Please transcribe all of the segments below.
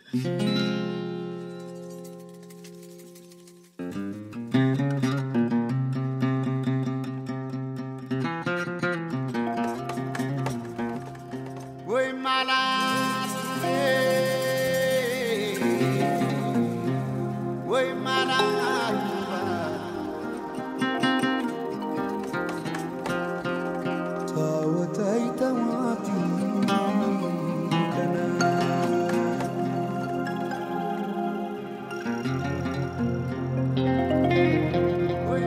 ወይ ማላት ወይ ማላት ታወታይ ተዋቲ ከነ ወይ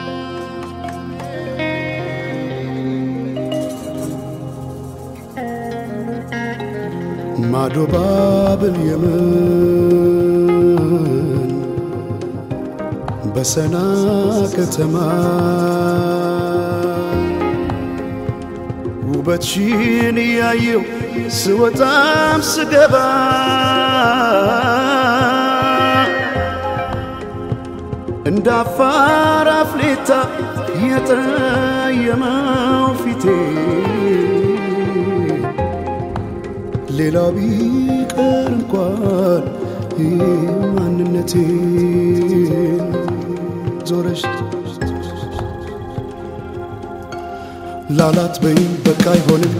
ማዶ ባብል የምን በሰና ከተማ ውበትሽን እያየው ስወጣም ስገባ እንደ አፋር አፍሌታ የጠየመው ፊቴ ሌላ ቢቀር እንኳን ማንነቴን ዞረሽ ላላት በይ በቃ አይሆንም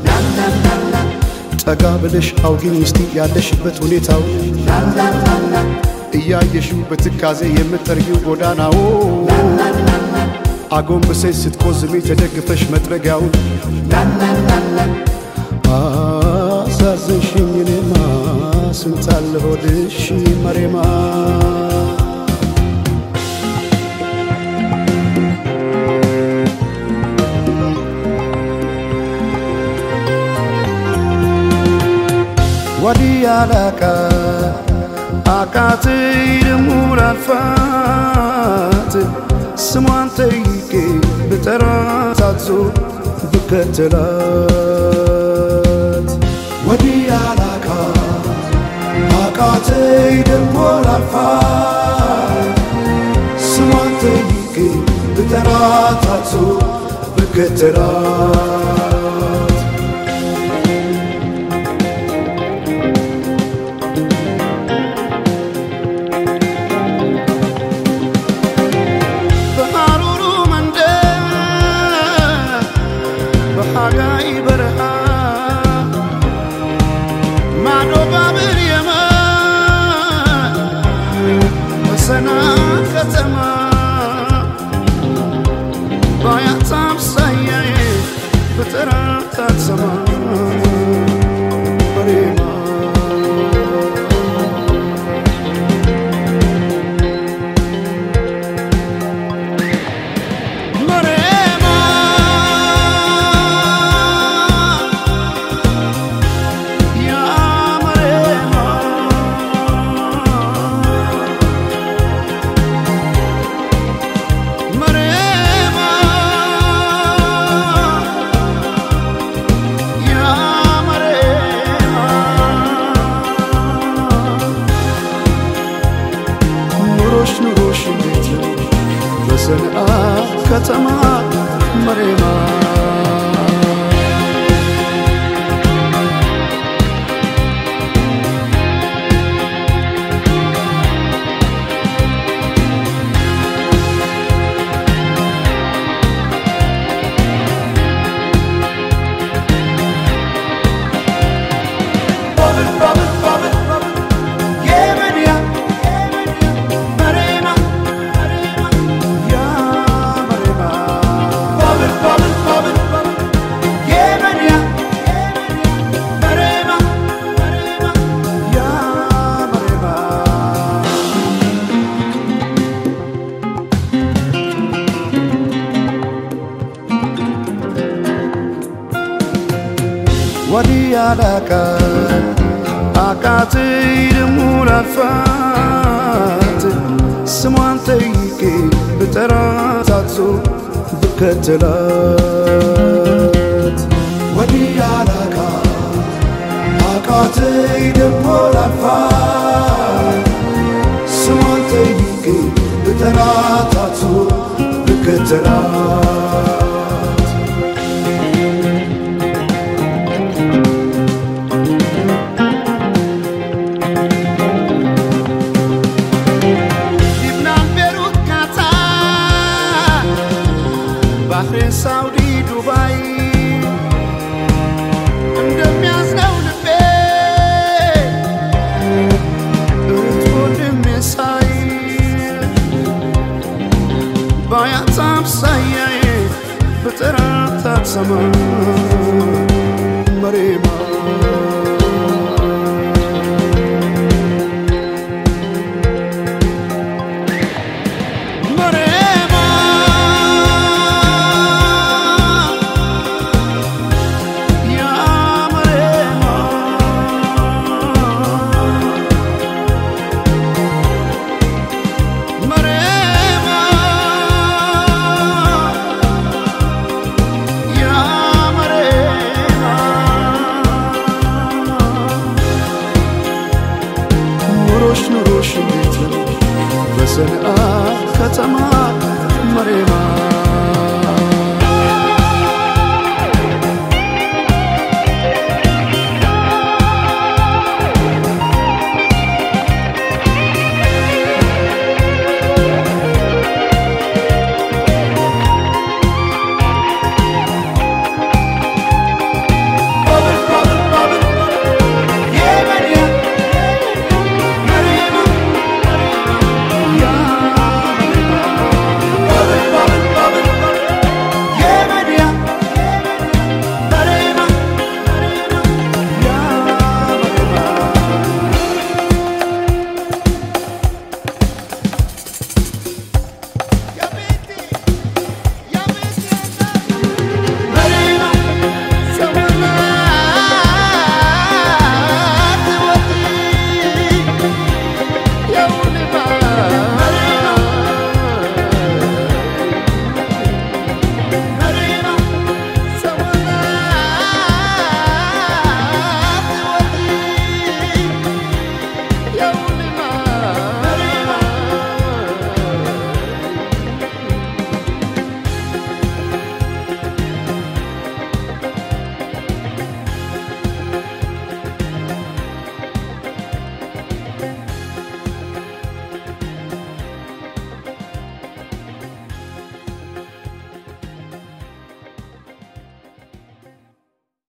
ጠጋ ብለሽ አውጊኝ እስቲ ያለሽበት ሁኔታው እያየሽው በትካዜ የምጠርጊው ጎዳናው አጎንብሰሽ ስትቆዝሚ ተደግፈሽ መጥረጊያውን አሳዘንሽኝ እኔማ ስንታለ ሆድሽ መሬማ ወዲያ ላቃ አቃተይ ደሞ ላልፋት ስሟን ጠይቄ ብጠራት አዞ ብከተላት ወዲያ ላቃ አቃተይ ደሞ ላልፋት ስሟን ጠይቄ ብጠራት አዞ ብከተላት በሐሩሩ መንደር በሐጋይ በረሃ ማዶ ባብር የመን በሰና ከተማ ባያት አምሳያዬ በጠራት አትሰማ በሬማ መሬማ ያ መሬማ መሬማ ያ መሬማ ኑሮሽ ኑሮሽ እንዴት ነው በሰንአ ከተማ መሬማ Bobble, bobble, bobble, bobble. Yeah, man, yeah. Marema, Marema, yeah, Marema. Bobble, bobble, bobble, bobble. Yeah, man, yeah. Marema, Marema, yeah, Marema. ወዲያ ላቃ አቃተይ ደሞ ላልፋት ስሟን ጠይቄ ብጠራት አዞ ብከተላት ወዲያ ላቃ አቃተይ ደሞ ላልፋት ስሟን ጠይቄ ብጠራት አዞ ብከተላት በሰማይ